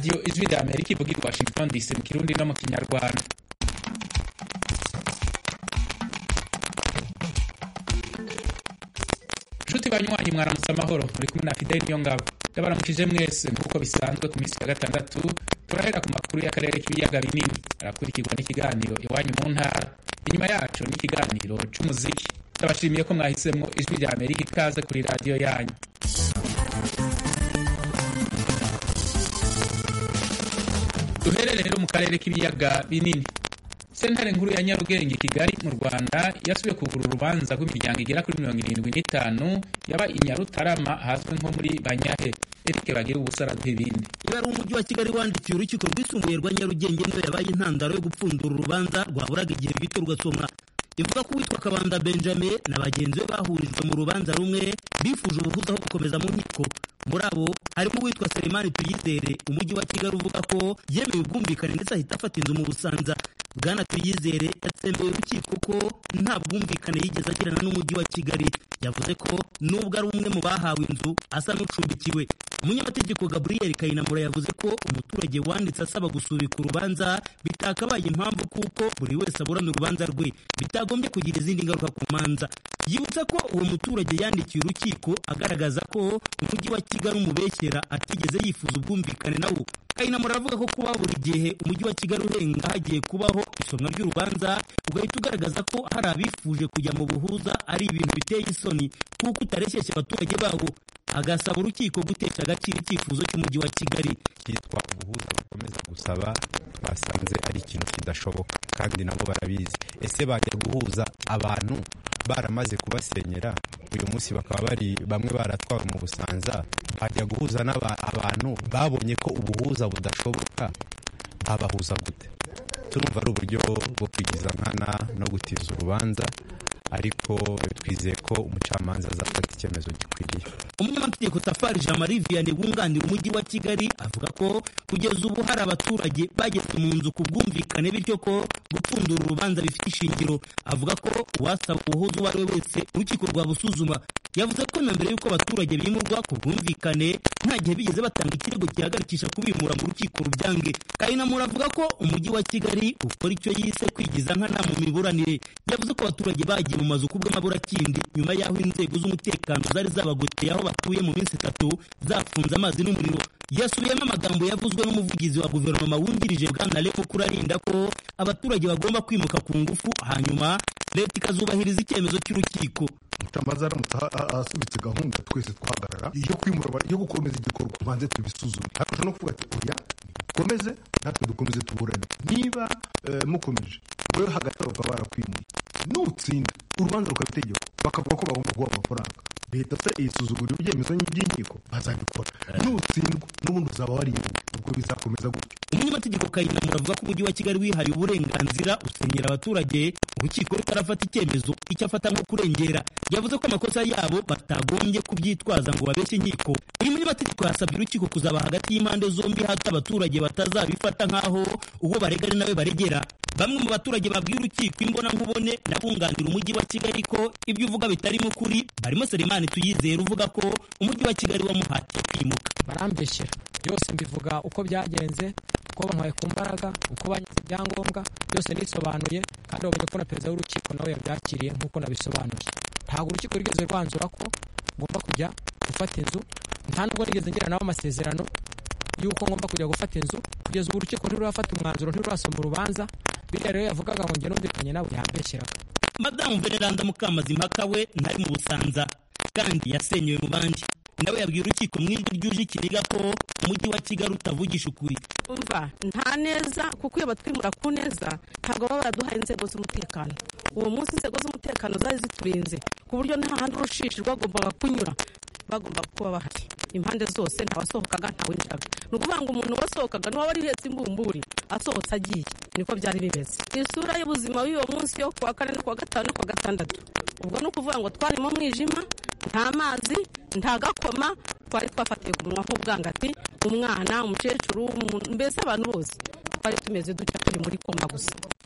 radiyo ijwi rya amerika ivuga i washington dc mu kirundi no mu kinyarwanda nshuti banywanyi mwaramutse amahoro muri kumwe na fideli niyo ngabo ndabaramukije mwese nk'uko bisanzwe ku minsi ya gatandatu turahera ku makuru y'akarere k'ibiyaga binini arakurikirwa n'ikiganiro iwanyu mu ntara inyuma yacu n'ikiganiro c'umuziki ndabashimiye ko mwahisemwo ijwi rya amerika ikaze kuri radiyo yanyu duhere rero mu karere k'ibiyaga binini sentare nkuru ya nyarugenge kigali mu rwanda yasubiye kugura urubanza rw'imiryango igera kuri mirongo irindwi n'itanu yaba i nyarutarama ahazwi nko muri banyahe erike bagira ubusara bw'ibindi iyo ari umujyi wa kigali wandikiye urukiko rwisumbuye rwa nyarugenge niyo yabaye intandaro yo gupfundura urubanza rwaburaga igihe gito rugasomwa ivuga ko uwitwa kabanda benjamin na bagenzi be bahurijwe mu rubanza rumwe bifuje ubuhuza aho gukomeza mu nkiko muri abo harimo uwitwa selemani tuyizere umujyi wa kigali uvuga ko yemeye ubwumvikane ndetse ahita afata inzu mu busanza bwana tuyizere yatsembeye urukiko ko nta bwumvikane yigeze agirana n'umujyi wa kigali yavuze ko nubwo ari umwe mu bahawe inzu asa n'ucumbikiwe umunyamategeko gaburiyeri kayinamura yavuze ko umuturage wanditse asaba gusubika urubanza bitakabaye impamvu kuko buri wese aburana urubanza rwe bitagombye kugira izindi ngaruka ku manza yibutsa ko uwo muturage yandikiye urukiko agaragaza ko umujyi wa kigali umubeshyera atigeze yifuza ubwumvikane nawo kayinamura aravuga ko kuba buri gihe umujyi wa kigali urenga hagiye kubaho isomwa ry'urubanza ugahita ugaragaza ko hari abifuje kujya mu buhuza ari ibintu biteye isoni kuko utareshyeshya abaturage bawo agasaba urukiko gutesha agaciro icyifuzo cy'umujyi wa kigali cyitwa ubuhuza bakomeza gusaba twasanze ari ikintu kidashoboka kandi nabo barabizi ese bajya guhuza abantu baramaze kubasenyera uyu munsi bakaba bari bamwe baratwawe mu busanza bajya guhuza abantu babonye ko ubuhuza budashoboka babahuza gute turumva ari uburyo bwo kwigiza nkana no gutiza urubanza ariko twizeye ko umucamanza azafata icyemezo gikwiriye umunyamategeko safari jean marie vianney wunganira umujyi wa kigali avuga ko kugeza ubu hari abaturage bageze mu nzu ku bwumvikane bityo ko gupfundura urubanza bifite ishingiro avuga ko uwasaba ubuhuza uwo ari we wese urukiko rwabusuzuma yavuze ko na mbere y'uko abaturage bimurwa ku bwumvikane nta gihe bigeze batanga ikirego gihagarikisha kubimura mu rukiko rubyange kayinamura avuga ko umujyi wa kigali ukora icyo yise kwigiza nkana mu miburanire yavuze ko abaturage bagiye mu mazu kubw'amaburakindi nyuma y'aho inzego z'umutekano zari zabagoteye aho batuye mu minsi itatu zafunze amazi n'umuriro yasubiyemo amagambo yavuzwe n'umuvugizi wa guverinoma wungirije bwana lepo kurarinda ko abaturage bagomba kwimuka ku ngufu hanyuma leta ikazubahiriza icyemezo cy'urukiko umucamanza aramutse asubitse gahunda twese twahagarara iyo kwimura yo gukomeza igikorwa banze tubisuzume ariko no kuvuga ati oya dukomeze natwe dukomeze tuburane niba mukomeje wowe hagati aho bakaba barakwimuye nutsinda urubanza rukaba itegeko bakavuga ko bagomba guha amafaranga leta se isuzugura ibyemezo by'inkiko bazabikora nutsindwa n'ubundi uzaba warimuwe ubwo bizakomeza gutyo umunyamategeko kayinamura avuga ko umujyi wa kigali wihaye uburenganzira usenyera abaturage urukiko rutarafata icyemezo icyo afata nko kurengera yavuze ko amakosa yabo batagombye kubyitwaza ngo babeshye inkiko uyu munyamategeko yasabye urukiko kuzaba hagati y'impande zombi hato abaturage batazabifata nk'aho uwo barega ari nawe baregera bamwe mu baturage babwiye urukiko imbonankubone n'abunganira umujyi wa kigali ko ibyo uvuga bitarimo ukuri barimo selemani tuyizere uvuga ko umujyi wa kigali wamuhatiye kwimuka barambeshyera byose mbivuga uko byagenze uko bamuhaye ku mbaraga uko banyuze ibyangombwa byose nisobanuye kandi babonye ko na perezida w'urukiko nawe yabyakiriye nk'uko nabisobanuye ntabwo urukiko rwigeze rwanzura ko ngomba kujya gufata inzu nta nubwo nigeze ngira nabo amasezerano y'uko ngomba kujya gufata inzu kugeza ubu urukiko ntirurafata umwanzuro ntirurasoma urubanza biriya rero yavugaga ngo njye numvikanye nawe yambeshyeraga madamu veneranda mukamazimpaka we ntari mu busanza kandi yasenyewe mu bandi nawe yabwiye urukiko mu ijwi ryuje ikiniga ko umujyi wa kigali utavugisha ukuri umva nta neza kuko iyo batwimura ku neza ntabwo baba baraduhaye inzego z'umutekano uwo munsi inzego z'umutekano zari ziturinze ku buryo nta handi urushishi rwagombaga kunyura bagomba kuba bahari impande zose ntawasohokaga ntawinjiraga ni ukuvuga ngo umuntu wasohokaga n'uwaba ari uhetse imbumburi asohotse agiye niko byari bimeze isura y'ubuzima y'uwo munsi yo kuwa kane no kuwa gatanu no kuwa gatandatu ubwo ni ukuvuga ngo twari mu mwijima nta mazi nta gakoma twari twafatiye ku munwa nk'ubwangati umwana umukecuru mbese abantu bose twari tumeze dutya turi muri koma gusa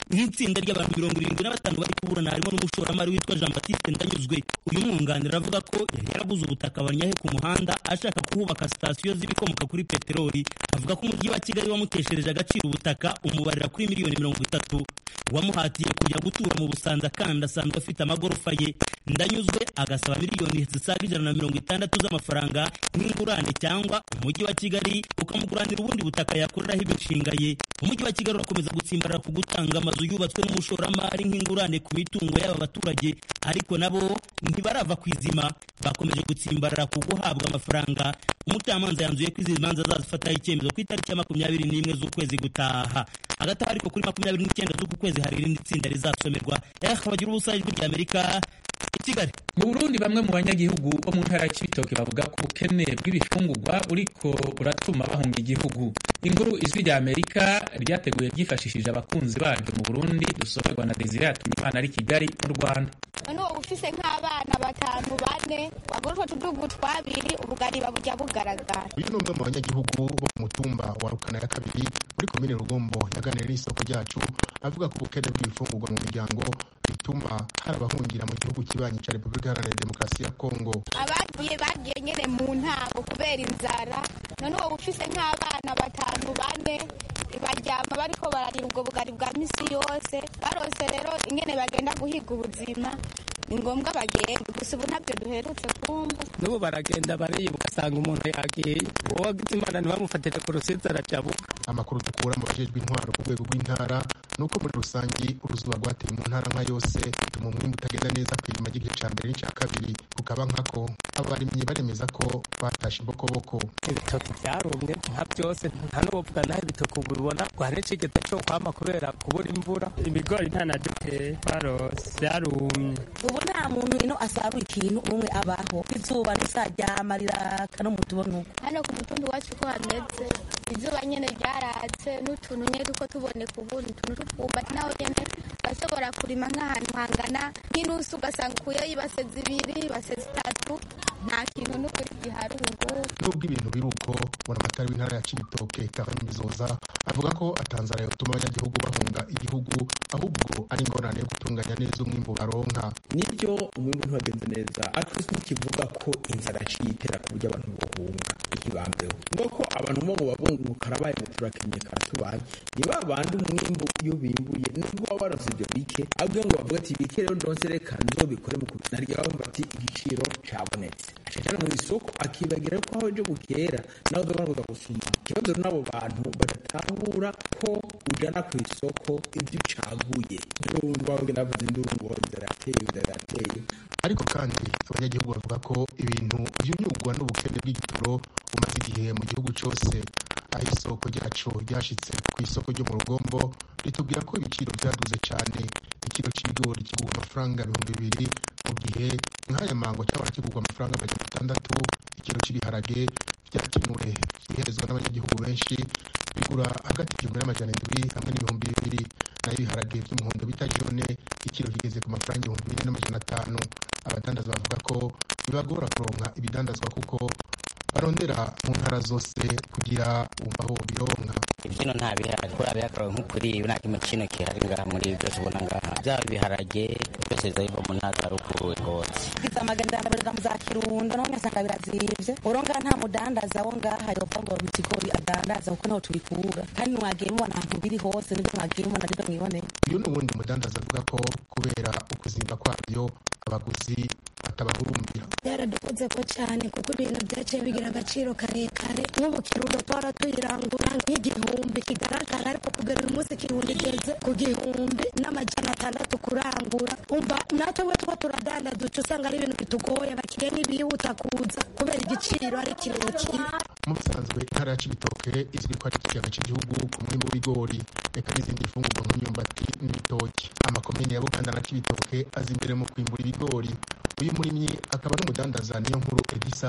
nk'itsinda ry'abantu mirongo irindwi na batanu bari kuburana harimo n'umushoramari witwa jean batiste ndanyuzwe uyu mwunganira avuga ko yari yaraguze ubutaka banyahe ku muhanda ashaka kuhubaka sitasiyo z'ibikomoka kuri peteroli avuga ko umujyi wa kigali wamuteshereje agaciro ubutaka umubarira kuri miliyoni mirongo itatu wamuhatiye kujya gutura mu busanza kandi asanzwe afite amagorofa ye ndanyuzwe agasaba miliyoni zisaga ijana na mirongo itandatu z'amafaranga nk'ingurane cyangwa umujyi wa kigali ukamuguranira ubundi butaka yakoreraho imishinga ye umujyi wa kigali urakomeza gutsimbarara ku gutanga amazu yubatswe n'umushoramari nk'ingurane ku mitungo y'aba baturage ariko nabo ntibarava ku izima bakomeje gutsimbarara ku guhabwa amafaranga umucamanza yanzuye ko izi manza azazifataho icyemezo ku itariki ya makumyabiri n'imwe z'ukwezi gutaha hagati aho ariko kuri makumyabiri n'icyenda z'uku kwezi hari irindi tsinda rizasomerwa bagira ubusa ijwi ry'amerika i kigali mu burundi bamwe mu banyagihugu bo mu ntara ya cibitoke bavuga ko ubukene bw'ibifungurwa buriko buratuma bahunga igihugu inkuru ijwi rya amerika ryateguye ryifashishije abakunzi baryo mu burundi dusomerwa na desire yatumimana ari kigali mu rwanda none uba ufise nk'abana batanu bane wagura utwo tudugu twabiri ubugari baburya bugaragara uyu ni umwe mu banyagihugu bo ku mutumba wa rukana ya kabiri muri komine rugombo yaganiriye n'isoko ryacu avuga ko ubukene bw'ibifungurwa mu miryango bituma hari abahungira mu gihugu kibanyi cya repubulika iharanira demokarasi ya kongo abagiye bagiye nyene mu ntango kubera inzara none uba ufise nk'abana batanu bane baryama bariko bararira ubwo bugari bwa misi yose barose rero ingene bagenda guhiga ubuzima ni ngombwa bagenda gusa ubu ntabyo duherutse kumva n'ubu baragenda bariba ugasanga umuntu yagiye uwo wagize imana ntibamufatire ku rusizi arajabuka amakuru dukura mu bajejwe intwaro ku rwego rw'intara ni uko muri rusange uruzuba rwateye mu ntara nka yose bituma umwimbu utagenda neza ku irima ry'igihe cya mbere n'icya kabiri kukaba nkako abarimyi baremeza ko batashe imbokoboko ibitoki byarumye nka byose nta n'uwovuga naho ibitoki ubu bibona rwari n'ikigega cyo kwama kubera kubura imvura ibigori nta na duteye barose byarumye ubu nta muntu ino asarura ikintu umwe abaho izuba risaryama riraka no mutubona uko hano ku mutumbi wacu uko hameze izuba nyene ryaratse n'utuntu nyene duko tuboneka ubundi utuntu tw'utwumbati naho nyene bashobora kurima nk'ahantu hangana nk'inusu ugasanga ukuyeho ibase zibiri ibase zitatu nta kintu n'ukuri gihari ubu ngubu nubwo ibintu biri uko buramatari w'intara ya cibitoke kahani bizoza avuga ko atanzara yotuma abanyagihugu bahunga igihugu ahubwo ari ingorane yo gutunganya neza umwimbu baronka nibyo umwimbu ntiwagenze neza ariko ntikivuga ko inzara yaciye itera ku buryo abantu bahunga ikibambeho ngo ko abantu bo ngo babungu karabaye ngo turakenye karatubaye ni ba bandi umwimbu iyo bimbuye nubwo waba waravye ibyo bike ahubwo ngo bavuga ati bike rero ndonse reka nzobikore mu kubinarya bumva ati igiciro cabonetse acajana mu isoko akibagira ko aho ejo bukera nawe uzobanuza gusuma ikibazo rero n'abo bantu badatahura ko ujana ku isoko ibyo ucaguye urumva bagenda bavuza induru ngo inzara yateye inzara yateye ariko kandi abanyagihugu bavuga ko ibintu byunyugwa n'ubukene bw'igitoro bumaze igihe mu gihugu cyose aho isoko ryacu ryashitse ku isoko ryo mu rugombo ritubwira ko ibiciro byaduze cyane ikiro cy'ibigori kigurwa amafaranga ibihumbi bibiri mu gihe nk'aya mango cyabona kigurwa amafaranga amajana atandatu ikiro cy'ibiharage byakemuwe biherezwa n'abanyagihugu benshi bigura hagati y'igihumbi n'amajana indwi hamwe n'ibihumbi bibiri naho ibiharage by'umuhondo bita jone ikiro kigeze ku mafaranga ibihumbi bine n'amajana atanu abadandaza bavuga ko bibagora kuronka ibidandazwa kuko barondera mu ntara zose kugira bumva aho bironka ibyino nta bihari kubera bihagarara nk'ukuri nta kimwe kino gihari ngaha muri byose ubona ngaha byaba ibiharage byose biza biva mu ntara za ruguru rwose iza amagana ndabarira mu za kirundo naho nyasanga birazimvye uronga nta mudandaza wo ngaha yopfa ngo ikigori adandaza kuko naho tubikura kandi mwagiye mubona ahantu biri hose nibyo mwagiye mubona nibyo mwiboneye uyu ni uwundi mudandaza avuga ko kubera ukuzimba kwabyo abaguzi batabahurumbira byaradukoze ko cyane kuko ibintu byaciye bigira agaciro karekare nk'ubu kirundo twara tuyirangura nk'igihumbi kigaragara ariko kugera uyu munsi kirundo igeze ku gihumbi n'amajana atandatu kurangura umva natwe we two turadandaza uca usanga ari ibintu bitugoye abakiriya ntibihuta kuza kubera igiciro ari kirekire mu bisanzwe intara ya cibitoke izwi ko ari ikiyaga cy'igihugu ku mwimbu w'ibigori reka n'izindi mfungurwa nk'imyumbati n'ibitoki amakomine ya buganda na cibitoke aza imbere mu kwimbura ibigori uyu murimyi akaba n'umudandaza niyo nkuru edisa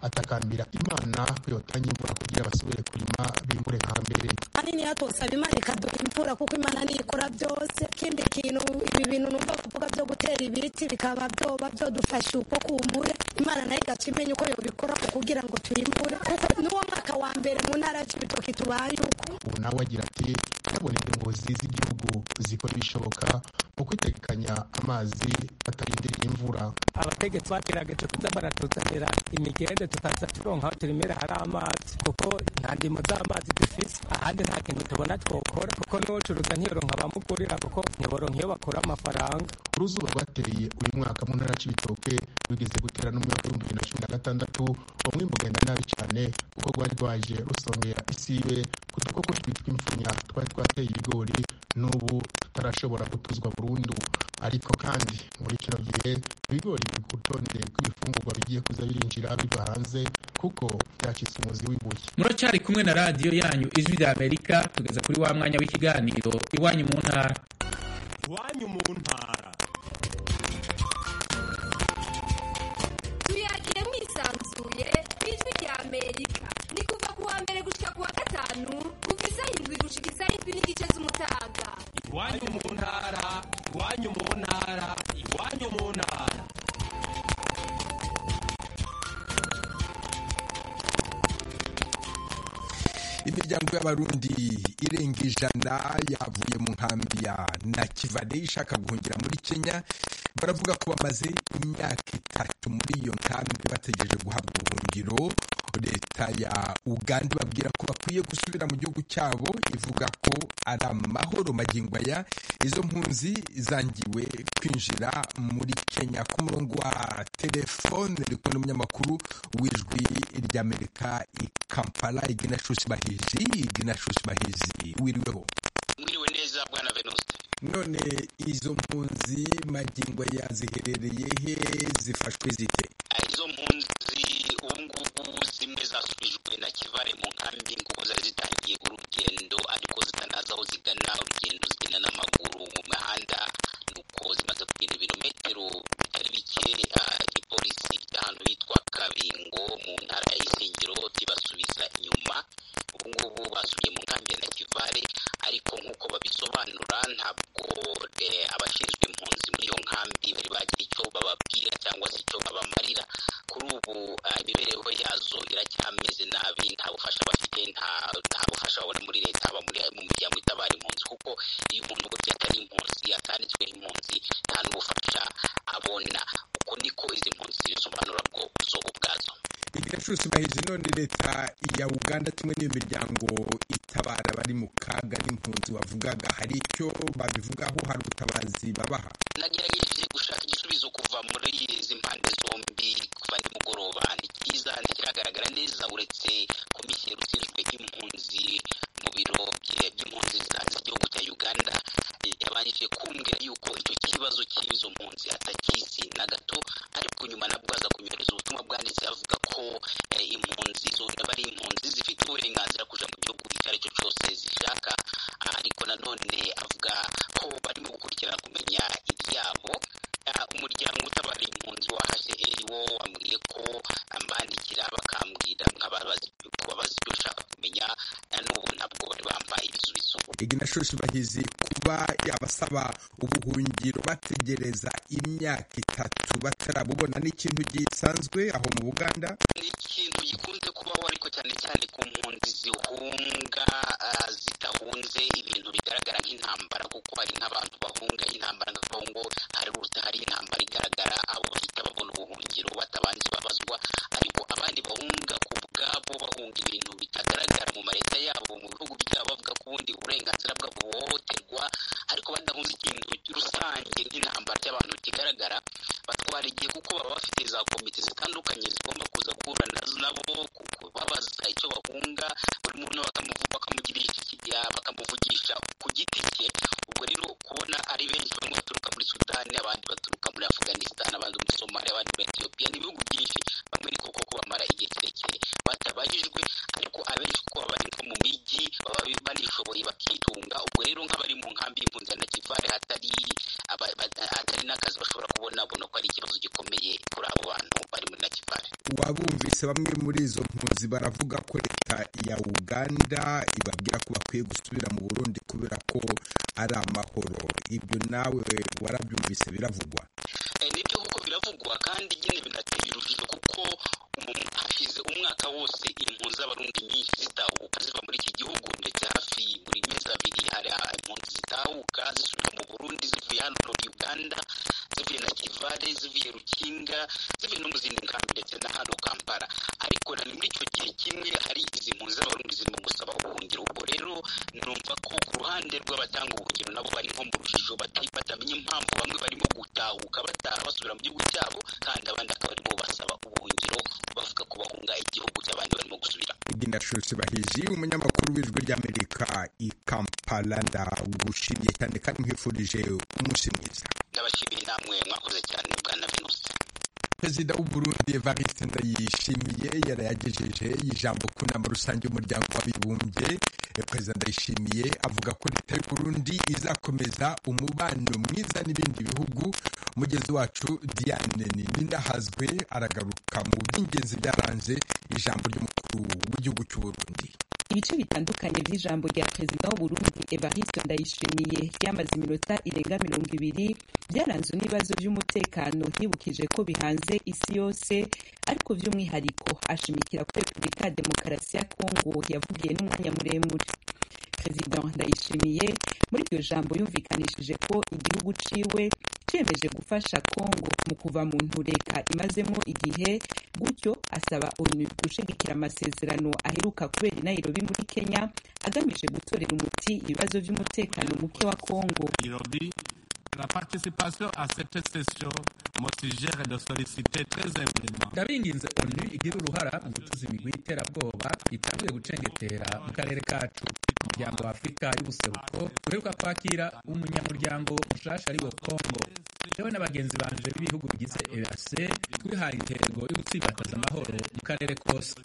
atakambira imana ko yotanga imvura kugira basubire kurima bimbure nka mbere hanini hatosaba imana ikaduha imvura kuko imana niyo ikora byose ikindi kintu ibi bintu numva kuvuga byo gutera ibiti bikaba byoba byodufasha uko kumbure imana nayo igaca imenya uko yobikora kugira ngo tuyimbure kuko n'uwo mwaka wa mbere mu ntara y'ibitoki tubaye uko ubu nawe agira ati yabona ingozi z'igihugu zikora ibishoboka mu kwitegekanya amazi batarindiriye imvura abategetsi bagerageje kuza baratuzanira imigende tukaza turonka aho turimera hari amazi kuko nta ndimo z'amazi dufise ahandi nta kintu tubona twokora kuko n'ucuruza ntiyoronka abamugurira kuko ntiboronka iyo bakura amafaranga uruzuba rwateye uyu mwaka mu ntara y'ibitoke rwigeze gutera n'umwaka w'ibihumbi bibiri na cumi na gatandatu umwimbu ugenda nabi cyane kuko rwari rwaje rusongera isibe ku dukoko twitwa impfunya twari twateye ibigori n'ubu tutarashobora gutuzwa burundu ariko kandi muri kino gihe ibigori biri ku rutonde rw'ibifungurwa bigiye kuza birinjira biva hanze kuko byacitse umuzi w'ibuye muracyari kumwe na radiyo yanyu ijwi rya amerika tugeze kuri wa mwanya w'ikiganiro iwanyu mu ntara iwanyu mu ntara tuyakire mwisanzuye ijwi rya amerika ni kuva ku wa mbere gushika ku wa gatanu kuva isaha indwi gushika isaha indwi n'igice z'umutaga iwanyu mu ntara iwanyu mu ntara iwanyu mu ntara imiryango y'abarundi irenga ijana yavuye mu nkambi ya nakivale ishaka guhungira muri kenya baravuga ko bamaze imyaka itatu muri iyo nkambi bategereje guhabwa ubuhungiro leta ya uganda babwira ko bakwiye gusubira mu gihugu cyabo ivuga ko ari amahoro magingo aya izo mpunzi zangiwe kwinjira muri kenya ku murongo wa telefone riko n'umunyamakuru w'ijwi ry'amerika i kampala iginashusi bahizi iginashusi bahizi wiriweho mwiriwe neza bwana venuste none izo mpunzi magingo aya ziherereye he zifashwe zite izo mpunzi ubu ngubu zimwe zasubijwe na kivare mu nkambi kuko zari zitangiye urugendo ariko zitanazi aho zigana urugendo zigenda n'amaguru mu mihanda nuko zimaze kugenda ibirometero bitari bike igipolisi ahantu hitwa kabingo mu ntara ya isengero kibasubiza inyuma ubu ngubu basubiye mu nkambi ya nakivare ariko nk'uko babisobanura ntabwo abashinzwe impunzi muri iyo nkambi bari bagira icyo bababwira cyangwa se icyo babamarira kuri ubu imibereho yazo iracyameze nabi nta bufasha bafite nta bufasha babona muri leta haba mu miryango itabara impunzi kuko iyo umuntu burya atari impunzi atanditswe impunzi nta n'ubufasha abona uko niko izi mpunzi zibisobanura bwo zo ubwazo iginashusi bahizi none leta ya uganda kimwe n'iyo miryango itabara bari mu kaga n'impunzi wavugaga hari icyo babivugaho hari ubutabazi babaha nagerageje gushaka igisubizo kuva muri izi mpande zombi kuva nimugoroba ni cyiza ntikiragaragara neza uretse komiseri ushinzwe impunzi mu biro by'impunzi z'igihugu cya uganda yabanje kumbwira yuko icyo kibazo cy'izo mpunzi atakizi na gato ariko nyuma nabwo aza kunyohereza ubutumwa bwanditse avuga ko impunzi zose aba ari impunzi zifite uburenganzira kuja mu gihugu icyo ari cyo cyose zishaka ariko nanone avuga ko barimo gukurikirana kumenya ibyabo umuryango utabara impunzi wa hcr wo wambwiye ko ambandikira bakambwira nkababaza ibyo ushaka kumenya n'ubu ntabwo bari bambaye ibisubizo iginashushi bahizi kuba yabasaba ubuhungiro bategereza imyaka itatu batarabubona ni ikintu gisanzwe aho mu buganda ni ikintu gikunze kubaho ariko cyane cyane ku mpunzi zihunga zidahunze ibintu bigaragara nk'intambara kuko hari nk'abantu bahunga intambara nka kongo hari hari intambara igaragara abo bahita babona ubuhungiro batabanje babazwa ariko abandi bahunga ku bwabo bahunga ibintu bitagaragara mu maleta yabo mu bihugu byabo bavuga ko ubundi uburenganzira bwabo buhohoterwa ariko badahunze ikintu rusange nk'intambara cy'abantu kigaragara batwara igihe kuko baba bafite za komite zitandukanye zigomba kuza guhura nabo babaza icyo bahunga buri muntu bakamuvugisha ku giti cye ubwo rero kubona ari benshi bamwe baturuka muri sudani abandi baturuka muri afganistan abandi muri somaliya abandi muri etiyopiya ni ibihugu byinshi bamwe ni koko bamara igihe kirekire batabajijwe ariko abenshi kuko baba bari nko mu mijyi baba banishoboye bakitunga ubwo rero nk'abari mu nkambi y'impunzi ya nakivare hatari hatari n'akazi bashobora kubona babona ko ari ikibazo gikomeye kuri abo bantu bari muri nakivare wabumvise bose bamwe muri izo mpunzi baravuga ko leta ya uganda ibabwira ko bakwiye gusubira mu burundi kubera ko ari amahoro ibyo nawe warabyumvise biravugwa nibyo kuko biravugwa kandi nyine binateye urujijo kuko hashize umwaka wose impunzi z'abarundi nyinshi zitahuka ziva muri iki gihugu ndetse hafi buri mezi abiri hari impunzi zitahuka zisubira mu burundi zivuye hano uganda zivuye na kivale zivuye rukinga zivuye no mu zindi nkambi ndetse na hano kampala ariko na muri icyo gihe kimwe hari izi mpunzi z'abarundi zirimo gusaba ubuhungiro ubwo rero numva ko ku ruhande rw'abatanga ubuhungiro nabo bari nko mu rujijo batamenya impamvu bamwe barimo gutahuka bataha basubira mu gihugu cyabo kandi abandi akaba barimo basaba ubuhungiro bavuga ko bahunga igihugu cy'abandi barimo gusubira iginashushe bahiji umunyamakuru w'ijwi ry'amerika i kampala ndagushimiye cyane kandi nkwifurije umunsi mwiza ndabashimiye namwe mwakoze cyane bwana venuste perezida w'uburundi evariste ndayishimiye yarayagejeje ijambo ku nama rusange y'umuryango w'abibumbye perezida ndayishimiye avuga ko leta y'uburundi izakomeza umubano mwiza n'ibindi bihugu umugezi wacu diane ninahazwe aragaruka mu by'ingenzi byaranze ijambo ry'umukuru w'igihugu cy'uburundi ibice bitandukanye by'ijambo rya perezida w'uburundi evariste ndayishimiye ryamaze iminota irenga mirongo ibiri byaranzwe n'ibibazo by'umutekano yibukije ko bihanze isi yose ariko by'umwihariko ashimikira ko repubulika ya demokarasi ya kongo yavugiye n'umwanya muremure perezida ndayishimiye muri iryo jambo yumvikanishije ko igihugu ciwe ciyemeje gufasha kongo mu kuva mu ntureka imazemo igihe gutyo asaba onu gushigikira amasezerano aheruka kubera i nairobi muri kenya agamije gutorera umuti ibibazo by'umutekano muke wa kongo La participation à cette session me suggère de solliciter très humblement ndabinginze onu igira uruhara mu gutuza imigwi y'iterabwoba itanguye gucengetera mu karere kacu umuryango wa afurika y'ubuseruko uheruka kwakira umunyamuryango mushasha ari wo kongo jewe na bagenzi banje b'ibihugu bigize eac twihaye intego yo gutsimbataza amahoro mu karere kose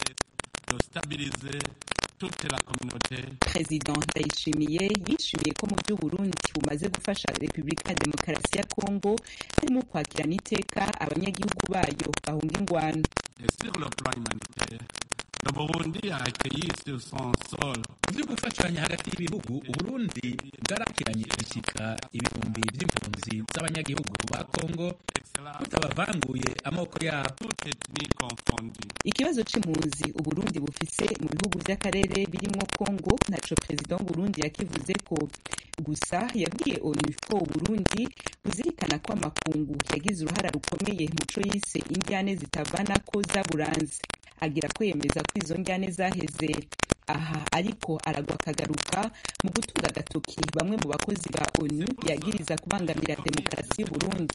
perezida ndayishimiye yishimiye ko mu by'uburundi bumaze gufasha repubulika ya demokarasi ya kongo harimo kwakirana iteka abanyagihugu bayo bahunga ingwano mu byo gufashanya hagati y'ibihugu uburundi bwarakiranye ishyika ibihumbi by'impunzi z'abanyagihugu ba kongo butabavanguye amoko yabo ikibazo c'impunzi uburundi bufise mu bihugu vy'akarere birimwo kongo ntaco perezida w'uburundi yakivuze ko gusa yabwiye onu ko uburundi buzirikana ko amakungu yagize uruhara rukomeye muco yise indyane zitavana ko zaburanze agira kwemeza ko izo njyane zaheze aha ariko aragwa akagaruka mu gutunga agatoki bamwe mu bakozi ba onu yagiriza kubangamira demokarasi y'uburundi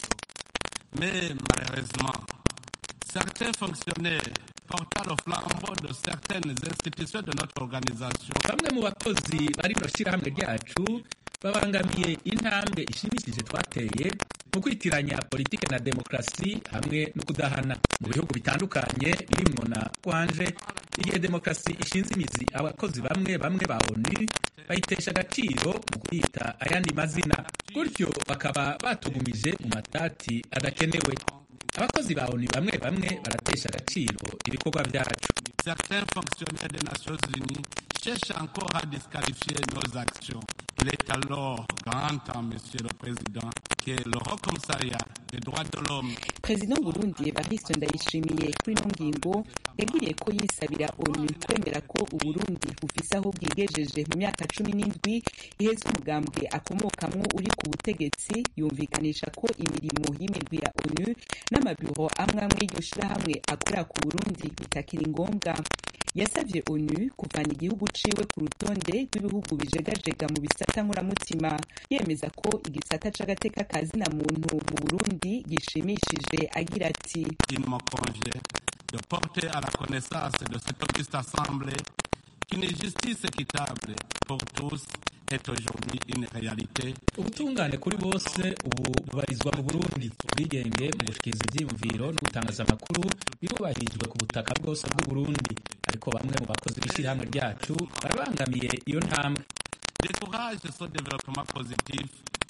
mais malheureusement certains fonctionnaires portant le flambeau de certaines institutions de notre organisation bamwe mu bakozi bari mu shyirahamwe ryacu babangamiye intambwe ishimishije twateye mu kwitiranya politike na demokarasi hamwe no kudahana mu bihugu bitandukanye birimwo na kwanje igihe demokarasi ishinze imizi abakozi bamwe bamwe ba onu bayitesha agaciro mu kuyita ayandi mazina gutyo bakaba batugumije mu matati adakenewe abakozi ba onu bamwe bamwe baratesha agaciro ibikorwa byacu certains fonctionnaires des Nations Unies cherchent encore à disqualifier nos actions. Il est alors grand temps, Monsieur le Président, que le Haut Commissariat des droits de l'homme perezida w'uburundi evariste ndayishimiye kuri ino ngingo yabwiriye ko yisabira onu kwemera ko uburundi bufise aho bwigejeje mu myaka cumi n'indwi iheze umugambwe akomokamwo uri ku butegetsi yumvikanisha ko imirimo y'imirwi ya onu n'amabiro amwe amwe y'iryo shirahamwe akorera ku burundi bitakiri ngombwa yasabye onu kuvana igihugu ciwe ku rutonde rw'ibihugu bijegajega mu bisata nkoramutima yemeza ko igisata c'agateka kazina muntu mu burundi gishimishije agira ati il me congé de porter à la connaissance de cette auguste assemblée qu'une justice équitable pour tous est aujourd'hui une réalité ubutungane kuri bose ubu bubarizwa mu burundi ubwigenge mu gushikiriza ivyiyumviro no gutangaza amakuru birubahirijwe ku butaka bwose bw'uburundi ariko bamwe mu bakozi b'ishyirahamwe ryacu barabangamiye iyo ntambwe décourage ce développement positif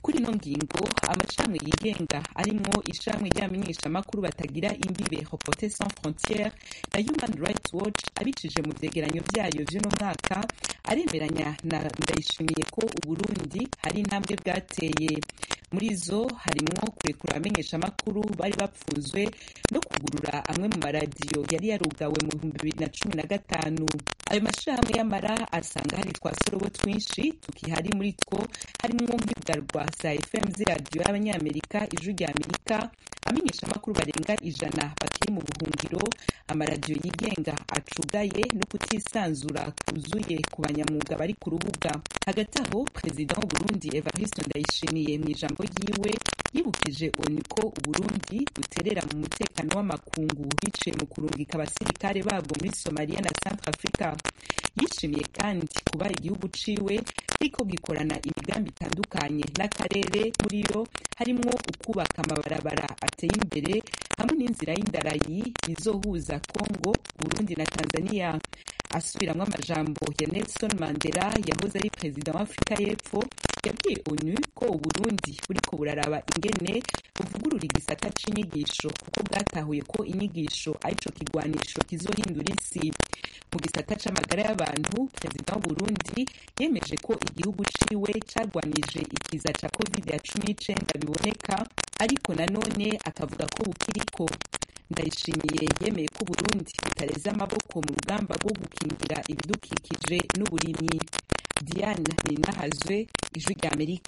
kuri ino ngingo amashami yigenga arimwo ishami ry'abamenyeshamakuru batagira imbibe reporter sans frontiere na human rights watch abicije mu vyegeranyo vyayo vy'uno mwaka aremeranya na ndayishimiye ko uburundi hari intambwe bwateye muri zo harimwo kurekura abamenyeshamakuru bari bapfunzwe no kugurura amwe mu maradiyo yari yarugawe mu bihumbi bibiri na cumi na gatanu ayo mashirahamwe y'amara asanga hari twasorobo twinshi tukihari muri two harimwo nk'ibigarwa za fm z'iradiyo y'abanyamerika ijwi rya amerika amenyeshamakuru barenga ijana bakiri mu buhungiro amaradiyo yigenga acugaye no kutisanzura kuzuye ku banyamwuga bari ku rubuga hagati aho perezida w'uburundi evariste ndayishimiye mu ijambo ryiwe yibukije onu ko uburundi buterera mu mutekano w'amakungu biciye mu kurungika abasirikare babwo muri somaliya na centre africa yishimiye kandi kuba igihugu ciwe ariko gikorana imigambi itandukanye n'akarere muri yo harimwo ukubaka amabarabara ateye imbere hamwe n'inzira y'indarayi izohuza congo burundi na tanzania asubiramwo amajambo ya nelson mandela yahoze ari perezida wa afurika y'epfo yabwiye onu ko uburundi buriko buraraba ingene buvugurura igisata c'inyigisho kuko bwatahuye ko inyigisho arico kigwanisho kizohindura isi mu gisata c'amagara y'abantu perezida w'uburundi yemeje ko igihugu ciwe cagwanije ikiza ca covid ya cumi n'icenda biboneka ariko nanone akavuga ko bukiriko ndayishimiye yemeye ko uburundi butareze amaboko mu rugamba rwo gukingira ibidukikije n'uburimyi diane ninahazwe ijwi rya amerika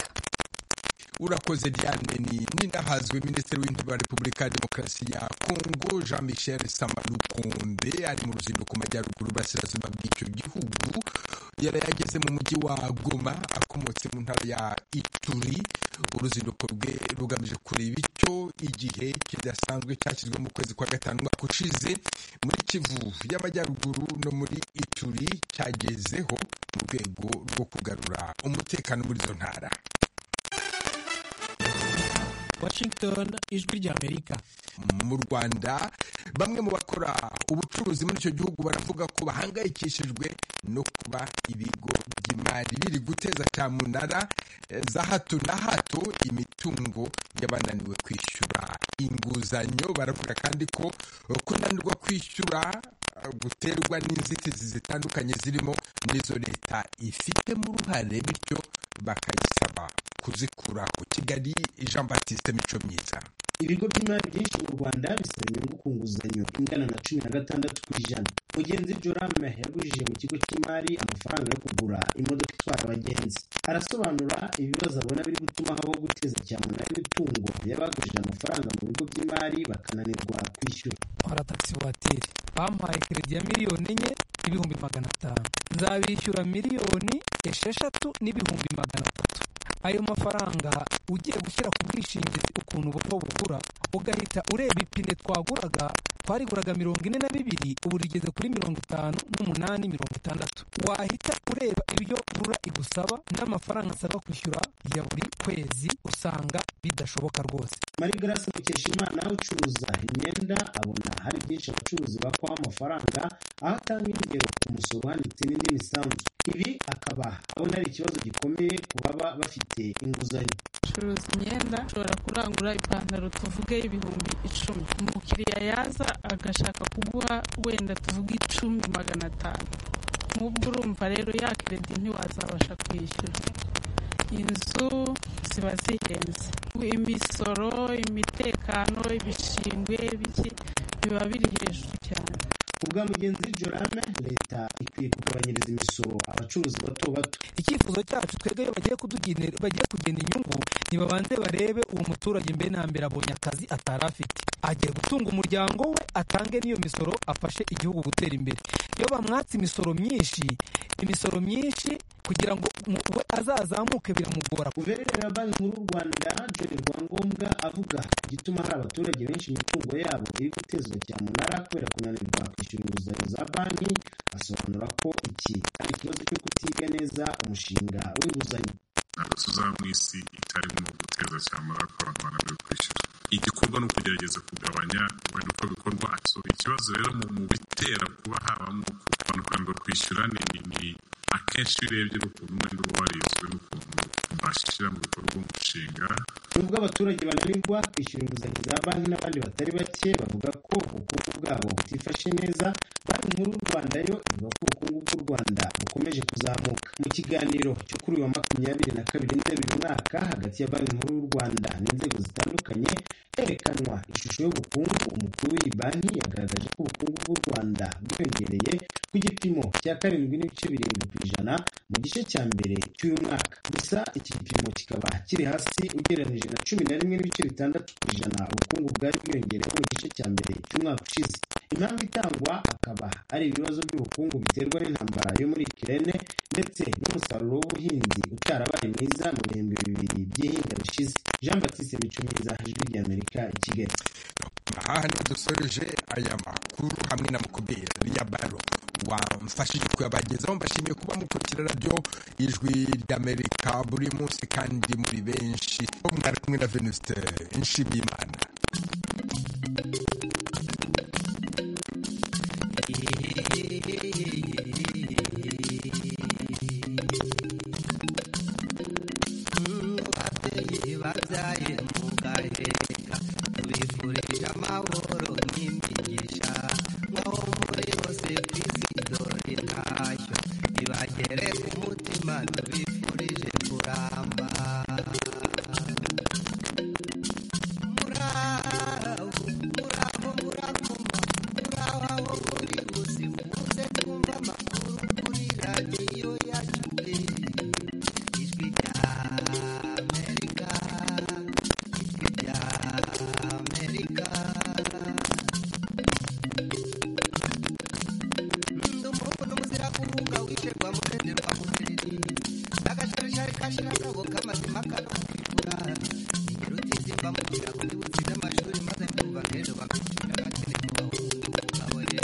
urakoze diane ni ninahazwe minisitiri w'intebe wa repubulika ya demokarasi ya kongo jean michel samalukonde ari mu ruzinduko majyaruguru burasirazuba bw'icyo gihugu yari yageze mu mujyi wa goma akomotse mu ntara ya ituri uruzinduko rwe rugamije kureba icyo igihe kidasanzwe cyashyizwe mu kwezi kwa gatanu umwaka ushize muri kivu y'amajyaruguru no muri ituri cyagezeho mu rwego rwo kugarura umutekano muri izo ntara washington ijwi rya amerika mu rwanda bamwe mu bakora ubucuruzi muri icyo gihugu baravuga ko bahangayikishijwe no kuba ibigo by'imari biri guteza cyamunara za hato na hato imitungo y'abananiwe kwishyura inguzanyo baravuga kandi ko kunanirwa kwishyura guterwa n'inzitizi zitandukanye zirimo n'izo leta ifitemo uruhare bityo bakayisaba kuzikuraho kigali jean batiste mico myiza ibigo by'imari byinshi mu rwanda bisaba inyungu ku nguzanyo ingana na cumi na gatandatu ku ijana mugenzi jorame yagujije mu kigo cy'imari amafaranga yo kugura imodoka itwara abagenzi arasobanura ibibazo abona biri gutuma habaho guteza cyamunara imitungo y'abagujije amafaranga mu bigo by'imari bakananirwa kwishyura nkora taxi voiture bampaye keredi ya miliyoni enye n'ibihumbi magana atanu nzabishyura miliyoni esheshatu n'ibihumbi magana atatu ayo mafaranga ugiye gushyira ku bwishingizi ukuntu buto bugura ugahita ureba ipine twaguraga twariguraga mirongo ine na bibiri ubu rigeze kuri mirongo itanu n'umunani mirongo itandatu wahita ureba ibyo rura igusaba n'amafaranga asabwa kwishyura ya buri kwezi usanga bidashoboka rwose marie grace mukeshimana ucuruza imyenda abona hari byinshi abacuruzi bakwaho amafaranga aho atanga ingero ku musoro uhanitse n'indi misanzu ibi akaba abona ari ikibazo gikomeye ku baba bafite inguzanyo curuza imyenda ushobora kurangura ipantaro tuvuge ibihumbi icumi umukiriya yaza agashaka kuguha wenda tuvuge icumi magana atanu nk'ubwo urumva rero ya keredi ntiwazabasha kwishyura inzu ziba zihenze imisoro imitekano ibishingwe biki biba biri hejuru cyane ubwa mugenzi jorame leta ikwiye kugabanyiriza imisoro abacuruzi bato bato icyifuzo cyacu twebwe iyo bagiye kutugenera bagiye kugena inyungu nibabanze barebe uwo muturage mbe na mbere abonye akazi atari afite agiye gutunga umuryango we atange n'iyo misoro afashe igihugu gutera imbere iyo bamwatse imisoro myinshi imisoro myinshi kugira ngo we azazamuke biramugora guverineri wa banki nkuru y'u rwanda john rwangombwa avuga igituma hari abaturage benshi imitungo yabo iri gutezwa cyamunara kubera kunanirwa kwishyura inguzanyo za banki asobanura ko iki ari ikibazo cyo kutiga neza umushinga w'inguzanyo ntabwo tuzaba mu isi itarimo guteza cyamunara ko abantu bananiwe kwishyura igikorwa ni ukugerageza kugabanya wenda uko bikorwa so ikibazo rero mu bitera kuba habamo abantu kunanirwa kwishyura ni akenshi iyo urebye n'ukuntu umwenda uba warizwe n'ukuntu twashyira mu bikorwa umushinga nubwo abaturage bananirwa kwishyura inguzanyo za banki n'abandi batari bake bavuga ko ubukungu bwabo butifashe neza banki nkuru y'u rwanda yo ivuga ko ubukungu bw'u rwanda bukomeje kuzamuka mu kiganiro cyo kuri uyu wa makumyabiri na kabiri nzeri uyu mwaka hagati ya banki nkuru y'u rwanda n'inzego zitandukanye herekanwa ishusho y'ubukungu umukuru w'iyi banki yagaragaje ko ubukungu bw'u rwanda bwiyongereye ku gipimo cya karindwi n'ibice birindwi ku ijana mu gice cya mbere cy'uyu mwaka gusa iki gipimo kikaba kiri hasi ugereranyije na cumi na rimwe n'ibice bitandatu ku ijana ubukungu bwari bwiyongereyeho mu gice cya mbere cy'umwaka ushize impamvu itangwa akaba ari ibibazo by'ubukungu biterwa n'intambara yo muri kirene ndetse n'umusaruro w'ubuhinzi utarabaye mwiza mu bihembwe bibiri by'ihinga bishize jean batiste micomiza ijwi ry'amerika i kigali aha niho dusoreje aya makuru hamwe na mukuberi ya baro wamfashije kuyabagezaho mbashimiye kuba mukurikira radiyo ijwi ry'amerika buri munsi kandi muri benshi bo mwari kumwe na venuste nshimiyimana babyaye mugaheka tubifurije amahoro n'imigisha ngaho muri bose ku isi dore ntashyo ibagere ku mutima tubifurije kuramba muraho muraho murakoma muraho aho muri bose muze twumva amakuru kuri radiyo yacu ijwi rya amerika ijwi rya amerika ndi umuhungu n'umuzira kuvuga wisherwa murenderwa mubiri n'agasharishari kashira akabo k'amazima kano kwigura ingero utizimba mu nzira kuri butsize amashuri maze mbyumva nk'ejo bakicira agakene ku bahungu abo ye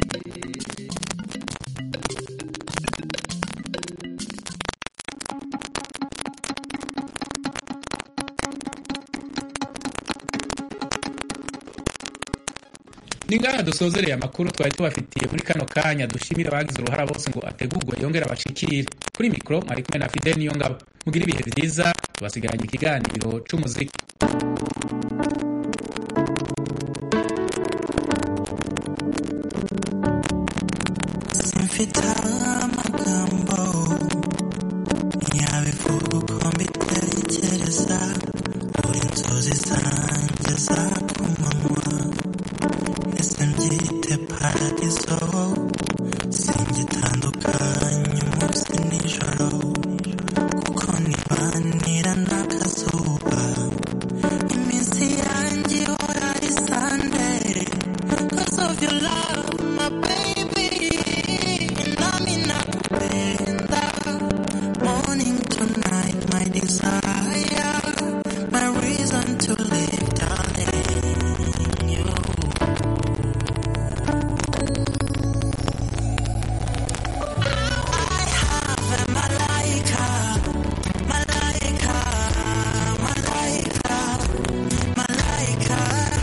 ni ngaha dusozereye amakuru twari tubafitiye muri kano kanya dushimira abagize uruhara bose ngo ategurwe yongere abashikire kuri mikoro mwari kumwe na fidel niyo ngabo mugire ibihe byiza tubasigaranye ikiganiro c'umuziki simfite amagambo yabivuga uko mbitekereza buri inzozi zanjye za kumanywa ese mbyite paradiso singitandukanye umunsi nijoro kuko nibanira n'akazuba iminsi yanjye ihora ari sande cause of your love my baby nami nakupenda morning to night my desire my reason to live darling you I have a malaika malaika malaika malaika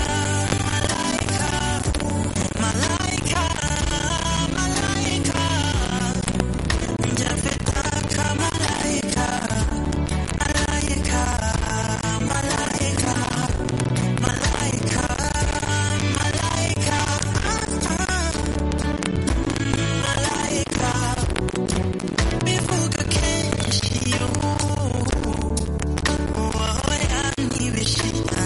malaika malaika njafetaka malaika malaika malaika malaika malaika malaika bivuga kenshi wowe yanyibishira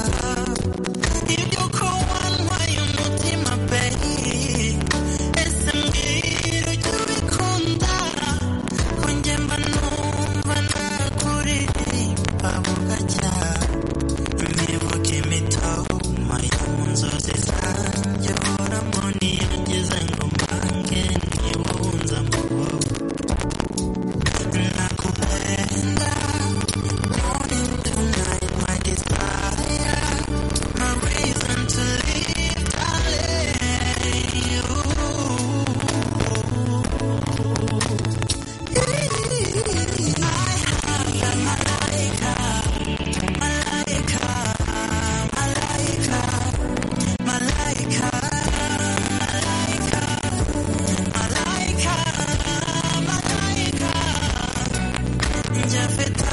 ibyo ko wantwaye umutima pe ese mbwira ujya ubikunda ko njye mba numva nakuririmba bugacya imivuga imitoma yo mu nzozi zanjye horamo niyo ngize ngo mbange ni wowe unza mu nakupenda morning to night my desire my reason to live darling Jafeta